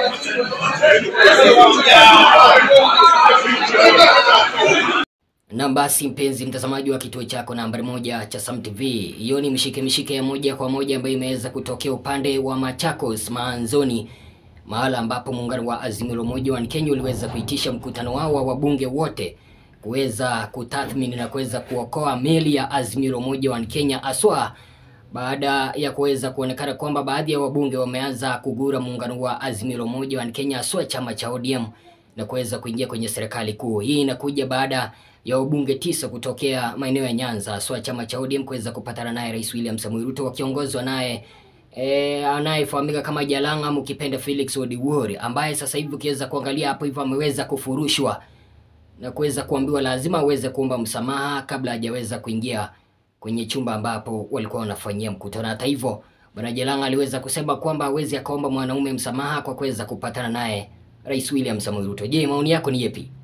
Na basi mpenzi mtazamaji wa kituo chako nambari moja cha Sam TV, hiyo ni mshike mshike ya moja kwa moja ambayo imeweza kutokea upande wa Machakos Maanzoni, mahala ambapo muungano wa Azimio la Umoja wa Kenya uliweza kuitisha mkutano wao wa wabunge wote kuweza kutathmini na kuweza kuokoa meli ya Azimio la Umoja wa Kenya aswa baada ya kuweza kuonekana kwamba baadhi ya wabunge wameanza kugura muungano wa Azimio la Umoja wa Kenya aswa chama cha ODM na kuweza kuingia kwenye serikali kuu. Hii inakuja baada ya wabunge tisa kutokea maeneo ya Nyanza aswa chama cha ODM kuweza kupatana naye Rais William Samoei Ruto wakiongozwa naye e, anayefahamika kama Jalanga ama ukipenda Felix Odiwuor ambaye sasa hivi ukiweza kuangalia hapo hivyo ameweza kufurushwa na kuweza kuambiwa lazima aweze kuomba msamaha kabla hajaweza kuingia kwenye chumba ambapo walikuwa wanafanyia mkutano. Hata hivyo, bwana Jalanga aliweza kusema kwamba hawezi akaomba mwanaume msamaha kwa kuweza kupatana naye Rais William Samoei Ruto. Je, maoni yako ni yepi?